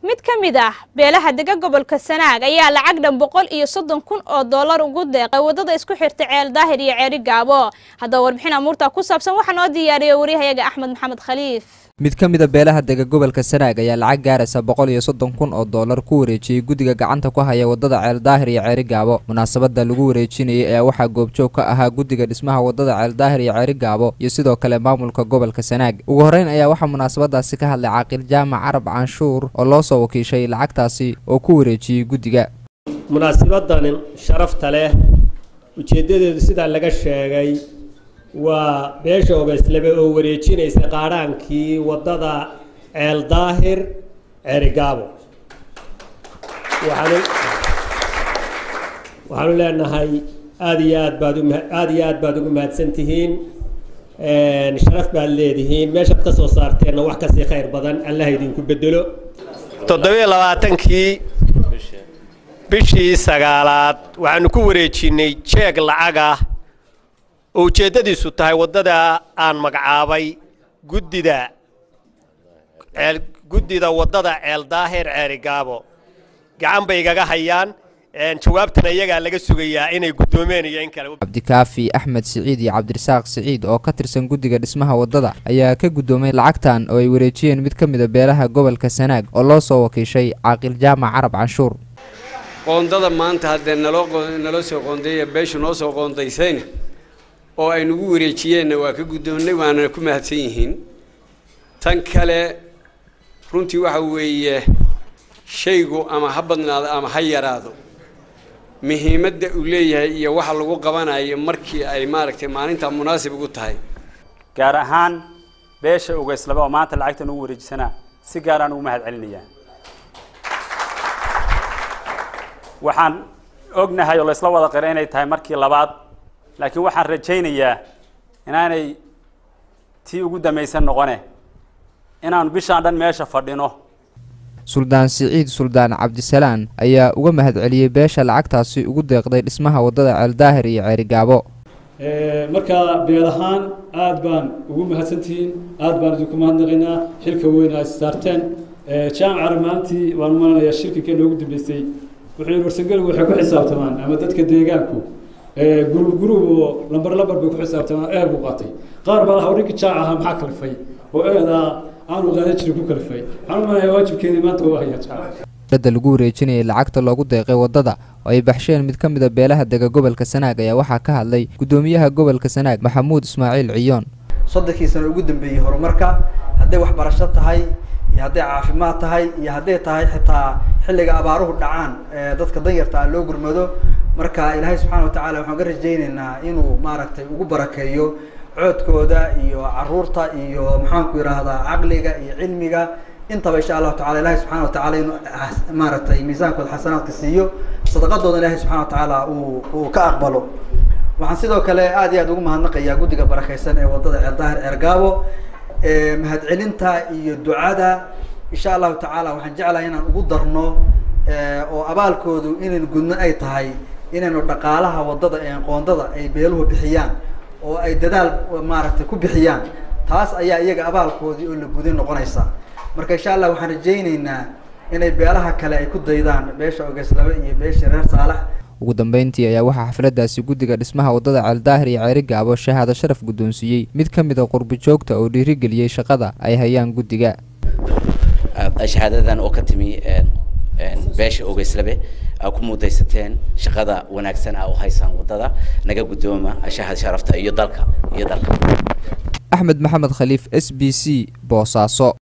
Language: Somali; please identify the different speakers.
Speaker 1: mid ka mid ah beelaha dega gobolka sanaag ayaa lacag dhan boqol iyo soddon kun oo dollar ugu deeqay waddada isku xirta ceel daahir iyo ceeri gaabo haddaba warbixin amuurta ku saabsan waxaa noo diyaariyey waryahayaga axmed maxamed khaliif
Speaker 2: mid ka mid a beelaha dega gobolka sanaag ayaa lacag gaaraysa boqol iyo soddon kun oo dollar ku wareejiyey guddiga gacanta ku haya waddada ceel daahir iyo ceeri gaabo munaasabadda lagu wareejinayay ayaa waxaa goobjoog ka ahaa guddiga dhismaha waddada ceel daahir iyo ceeri gaabo iyo sidoo kale maamulka gobolka sanaag ugu horreyn ayaa waxaa munaasabadaasi ka hadlay caaqil jaamac carab canshuur oo loo soo wakiishay lacagtaasi oo ku wareejiyey guddiga
Speaker 3: munaasibadan sharafta leh ujeeddadeedu sidaa laga sheegay waa beesha obeslebe oo wareejinaysa qaadhaankii waddada ceel daahir ceerigaabo waxaanu waxaanu leenahay aada iyo aad baad uma aada iyo aad baad ugu mahadsan tihiin sharaf baad leedihiin meeshaad ka soo saarteenna wax kasii khayr badan allah idinku bedelo toddobiyo labaatankii bishii sagaalaad waxaanu ku wareejinay jeeg lacag ah oo ujeeddadiisu tahay waddada aan magacaabay guddida ceel guddida waddada ceel daahir ceerigaabo gacan bay igaga hayaan jawaabtana iyagaa laga sugayaa inay guddoomeen iyo in kale
Speaker 2: cabdikaafi axmed siciid iyo cabdirasaaq siciid oo ka tirsan guddiga dhismaha waddada ayaa ka guddoomay lacagtan oo ay wareejiyeen mid ka mid a beelaha gobolka sanaag oo loo soo wakiishay caaqil jaamac carab canshuur
Speaker 4: qoondada maanta haddee naloo naloo soo qoondeeya beeshu noo soo qoondaysayna oo ay nagu wareejiyeenna waa ka guddoonnay waana ku mahadsan yihiin tan kale runtii waxa weeye shaygu ama ha badnaado ama ha yaraado muhiimadda uu leeyahay iyo waxa lagu qabanayo markii ay maaragtay maalintaa munaasib ugu tahay
Speaker 5: gaar ahaan beesha ogeyslaba oo maanta lacagta nagu wareejisanaa si gaaraan ugu mahad celinayaa waxaan ognahay oo laysla wada qira inay tahay markii labaad laakiin waxaan rajaynayaa inaanay tii ugu damaysan noqone inaanu bishaan dhan meesha fadhino
Speaker 2: suldaan siciid suldaan cabdisalaan ayaa uga mahad celiyey beesha lacagtaasi ugu deeqday dhismaha waddada ceeldaahir iyo ceerigaabo
Speaker 6: marka beel ahaan aada baan ugu mahadsantihiin aada baan idinku mahadnaqaynaa xilka weyn aad saarteen jaamcara maantii waan malanayaa shirkika noogu dambeysay wuxuu warsangeligu waxay ku xisaabtamaan ama dadka deegaanku gurub gurub oo lambar lambar bay ku xisaabtamaan eeb u qaatay qaar baa lahaa ninkii jaac ahaa maxaa kalifay oo eedaa aanu qaadan jirin ku kalifay waxaan u malanayaa waajibkeedii maanta waa hayaa jaac
Speaker 2: dada lagu wareejinayay lacagta loogu deeqay waddada oo ay baxsheen mid ka mid a beelaha dega gobolka sanaag ayaa waxaa ka hadlay guddoomiyaha gobolka sanaag maxamuud ismaaciil ciyoon
Speaker 7: soddonkii sano ugu dambeeyey horumarka hadday waxbarasho tahay iyo hadday caafimaad tahay iyo hadday tahay xitaa xilliga abaaruhu dhacaan dadka danyarta ah loo gurmado marka ilaahay subxaana watacaala waxaan ka rajaynaynaa inuu maaragtay ugu barakeeyo coodkooda iyo caruurta iyo maxaanku yidhaahdaa caqliga iyo cilmiga intaba insha allahu tacala ilahay subxana watacaala inuu maaragtay miisaankooda xasanaadka siiyo sadaqadooda ilahay subxana watacaala uu uu ka aqbalo waxaan sidoo kale aad iyo aad ugu mahadnaqayaa guddiga barakeysan ee waddada ceeldaahir ceergaabo mahadcelinta iyo ducada insha allahu tacaala waxaan jeclahay inaan ugu darno oo abaalkoodu inaynu gudno ay tahay inaynu dhaqaalaha waddada ee qoondada ay beeluhu bixiyaan oo ay dadaal maaragtay ku bixiyaan taas ayaa iyaga abaalkoodii oo la guday noqonaysa marka insha allah waxaan rajayneynaa inay beelaha kale ay ku daydaan beesha ogeslaba iyo beesha reer saalax
Speaker 2: ugu dambeyntii ayaa waxaa xafladdaasi guddiga dhismaha waddada ceeldaahir iyo ceeri gaabo shahaado sharaf guddoonsiiyey mid ka mid a qurbi joogta oo dhiirigeliyey shaqada ay hayaan guddiga
Speaker 8: shahaadadan oo ka timi beesha ogeyslabe aa ku mudaysateen shaqada wanaagsan aa u haysaan waddada naga guddooma shahad sharafta iyo dalka iyo dalka
Speaker 2: axmed maxamed khaliif s b c boosaaso